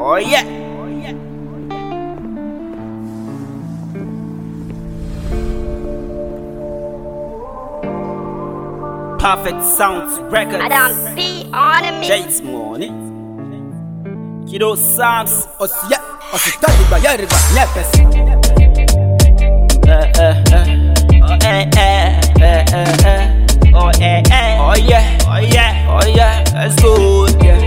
Oh yeah. Perfect Sounds Records. I don't be on a mix. James Money. Kiddo Sounds. Osia, ositali bayariba nyepes. Eh, eh, eh. Oh, eh, eh, eh, eh, eh. Oh, eh, eh. Oh, yeah. Oh, yeah. Oh, yeah. Let's go. Yeah.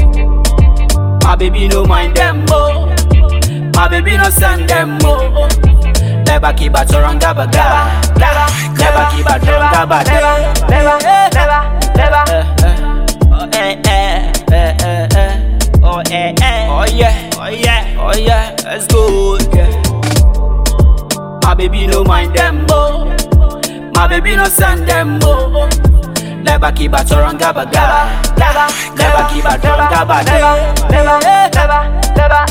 My baby no mind them mo. My baby no send them mo. Never keep a choranga baga. Never keep a choranga baga. Never, never, never. Oh, eh, eh, eh, eh, eh. Oh, eh, eh. Oh, yeah. Oh, yeah. Oh, yeah. Let's go. Yeah. My baby no mind them mo. My baby no send them mo. Never keep a choranga baga. Never keep a choranga baga. Never, never, never.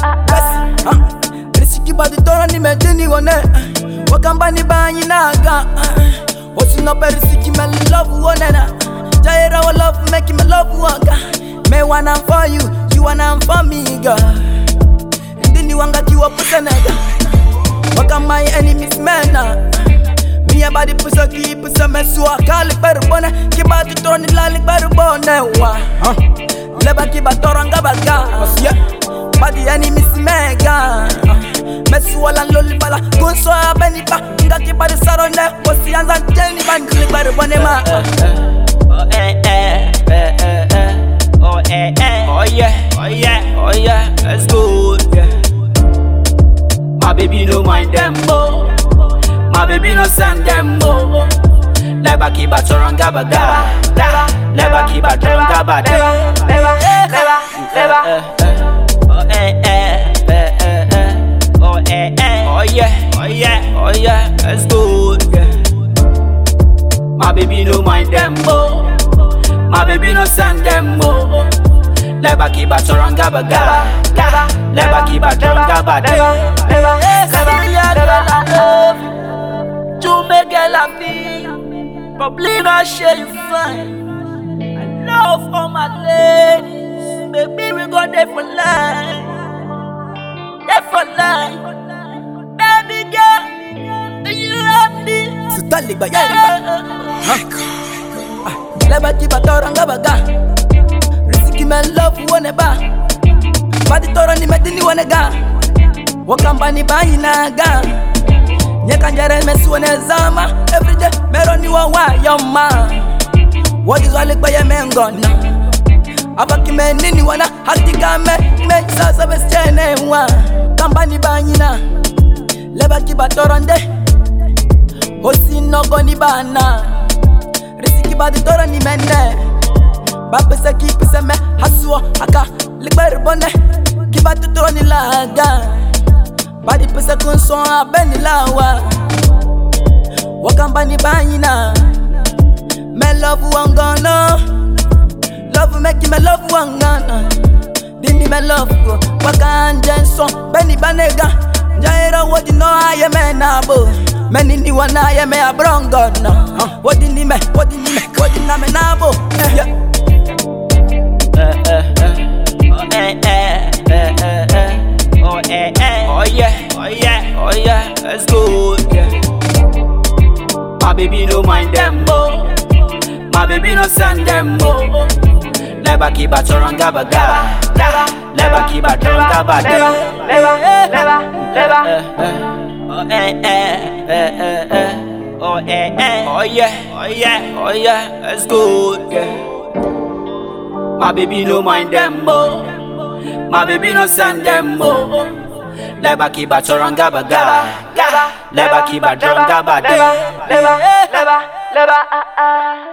Risiki badi tora ni medini wane. Wakamba ni banyi naga. Osino pe risiki me love wane na. Jaira wa love make me love waka. Me wanna for you, you wanna for me girl. Ndini wanga kiwa pusenega. Waka my enemies mena. Me about the pussy keep pussy me swa kali beru bone. Kiba di tora ni lali beru bone wa. Leba kiba tora nga baga. Yeah. Badi enemies mega. Messi wala loli bala Gunso ya beni pa Nga ki badi sarone Osi anza jeni Bandili bari bone ma Oh eh eh eh eh eh Oh eh eh Oh yeah Oh yeah Oh yeah Let's go yeah. My baby no mind them mo My baby no send them mo Never keep a choranga baga Never keep a choranga baga Never, never, never. Oh eh eh eh eh eh Oh eh eh Oh yeah Oh yeah Oh yeah Let's go yeah. My baby no mind them mo My baby no send them mo Never keep a choranga baga Never keep a choranga baga Never, never, never. Tu me girl a me Probably not share you fine I love all my ladies Baby we go there for life There for life Baby girl You love me Sitali bayari Leba kiba tora nga baga Risiki me love wone ba Badi tora ni medini wone ga Wakamba ni bayi na ga Nyeka njere mesi wone zama Everyday mero ni wa wa yoma Wadi zwali kwa ye mengona Abaki me nini wana Hakika me me sasa besichene wa Kamba ni bayi na Leba kiba tora nde Hosi nogo ni bana Risiki badi tora ni mene Bapesa kipesa me Hasuo aka Likbari bone Kiba tuturo ni laga Badi pesa kunson abeni lawa Wakamba ni banyina Me love wangana Love make me love wangana Dindi me love go Wakanje son Beni banega Jaira wodi no aye me nabo Meni ni wana aye me abrongo no Wodi ni me Wodi ni me Wodi na me nabo Yeah eh, eh, eh. Oh eh eh eh eh eh Oh eh eh Oh yeah Oh yeah Oh yeah Let's go yeah. My baby no mind them mo My baby no send them mo Never keep a choranga baga Never keep a choranga baga Never, never, never. eh, eh. Oh eh eh eh eh eh Oh eh eh Oh yeah Oh yeah Oh yeah Let's go yeah. My baby no mind them mo My baby no send them mo Never keep a choranga baga Never keep a choranga baga Never, never, never.